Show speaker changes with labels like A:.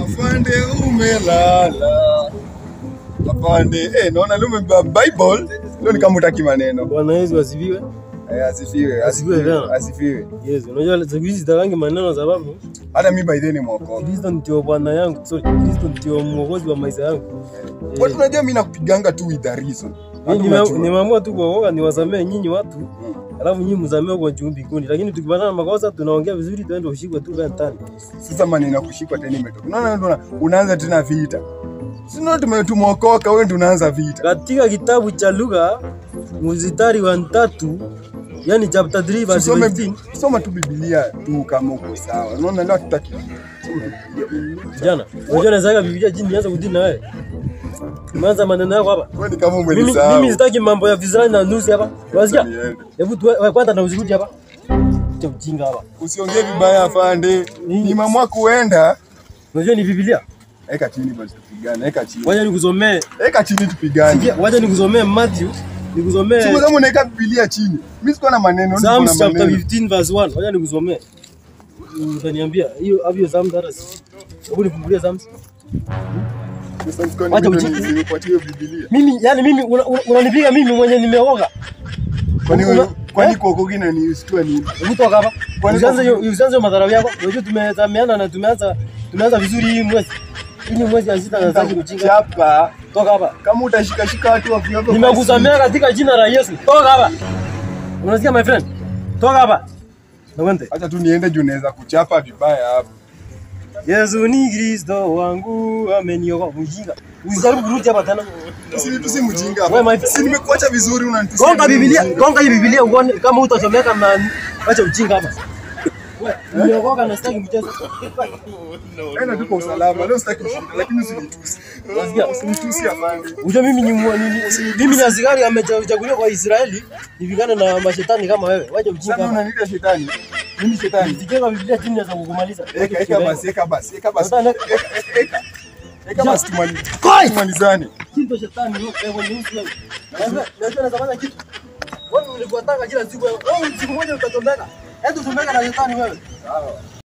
A: Afande umelala. Afande, eh, naona leo umebeba Bible. Leo ni kama utaki maneno.
B: Bwana Yesu asifiwe.
A: Eh, asifiwe,
B: Asifiwe
A: asifiwe,
B: tena.
A: asifiwe.
B: Yes, unajua siku hizi sitakangi maneno sababu
A: Hata mimi by the way ni mwokozi.
B: Kristo ndio Bwana yangu. Sorry, Kristo ndio mwokozi wa maisha yangu.
A: Watu unajua mimi nakupiganga tu with a reason.
B: Mimi
A: Watu
B: nime-
A: unajua.
B: nimeamua tu kuokoka niwasamee nyinyi watu.
A: Mm.
B: Alafu nyinyi msamee kwa juu mbinguni. Lakini tukipatana na makosa tunaongea vizuri tuende ushikwe tu kama tani.
A: Sasa maneno kushikwa tena imetoka. Unaona ndio una- unaanza tena vita. Si ndio tumetumokoka wewe ndio unaanza vita.
B: Katika kitabu cha Luka mstari wa tatu yani chapter 3 verse
A: Usome
B: 15
A: soma tu Biblia tu kama uko sawa. Unaona leo tutaki.
B: jana. Unajua naweza Biblia chini nianze kudini na wewe. Umeanza maneno yako hapa.
A: Wewe ni kama
B: Mimi
A: umenisahau.
B: mimi sitaki mambo ya vizirani na nusi hapa. Unasikia?
A: Niende.
B: Hebu tu wewe kwanza na usikuti hapa. Cha ujinga hapa.
A: Usiongee vibaya afande.
B: Nini?
A: Nimeamua kuenda.
B: Unajua ni Biblia?
A: Eka chini basi tupigane. Eka chini.
B: Wacha nikusomee.
A: Eka chini tupigane.
B: Sikia, wacha nikusomee Matthew. Nikusomee
A: Siku kama unaweka Biblia chini. Mimi sikuwa na maneno, niko
B: Psalms
A: na
B: chapter
A: maneno.
B: 15 verse 1. Wacha nikusomee. Utaniambia hiyo hapo Psalms hata si. Hebu nifungulie Psalms.
A: Sasa sikuwa
B: Wacha
A: ni
B: uchi-
A: nikupatie Biblia.
B: Mimi yani mimi una- una- unanipiga mimi mwenye nimeoga.
A: Kwani
B: Una-
A: kwani
B: eh?
A: kuokoki na ni usitue nini?
B: Hebu toka hapa.
A: Kwani
B: Usianze
A: kwa-
B: hiyo usianze madharau yako. Unajua tumezameana na tumeanza tumeanza vizuri hii mwezi. Hii ni mwezi ya sita na sasa mchinga.
A: Chapa.
B: Toka hapa.
A: Kama utashika shika watu wa vyombo.
B: Nimekusamea katika jina la Yesu. Toka hapa. Unasikia my friend? Toka hapa. Nakwende.
A: Acha tu niende juu naweza kuchapa vibaya hapa.
B: Yesu ni Kristo wangu ameniokoa. Mjinga. Usijaribu kurudi hapa tena.
A: Tusi tusi mjinga
B: Wewe, my
A: hapa.
B: friend.
A: Si nimekuacha vizuri unanitusi.
B: Gonga Biblia, gonga hii Biblia uone kama utasomeka na acha ujinga hapa. Wewe, nimeokoka na sitaki mchezo.
A: Enda tu kwa usalama. Leo sitaki kushinda lakini usinitusi.
B: Unasikia?
A: Usinitusi afande.
B: Unajua mimi ni mwa- ni- ni- mimi ni askari amechaguliwa kwa Israeli nipigane na mashetani kama wewe. Wacha ujinga
A: Sasa
B: hapa.
A: unaniita shetani. Mimi shetani.
B: Sijenga Biblia chini ya kukumaliza.
A: Eka eka basi, eka basi, eka basi.
B: Sasa,
A: Eka eka eka. Eka basi tumali.
B: Koi!
A: Tumalizane.
B: Kitu shetani wewe wewe ni mtu wewe. Lazima lazima nazafanya kitu. Wewe ulikuwa taka kila siku wewe. Wewe siku moja utatombeka. Hebu tumeka na shetani wewe.
A: Sawa.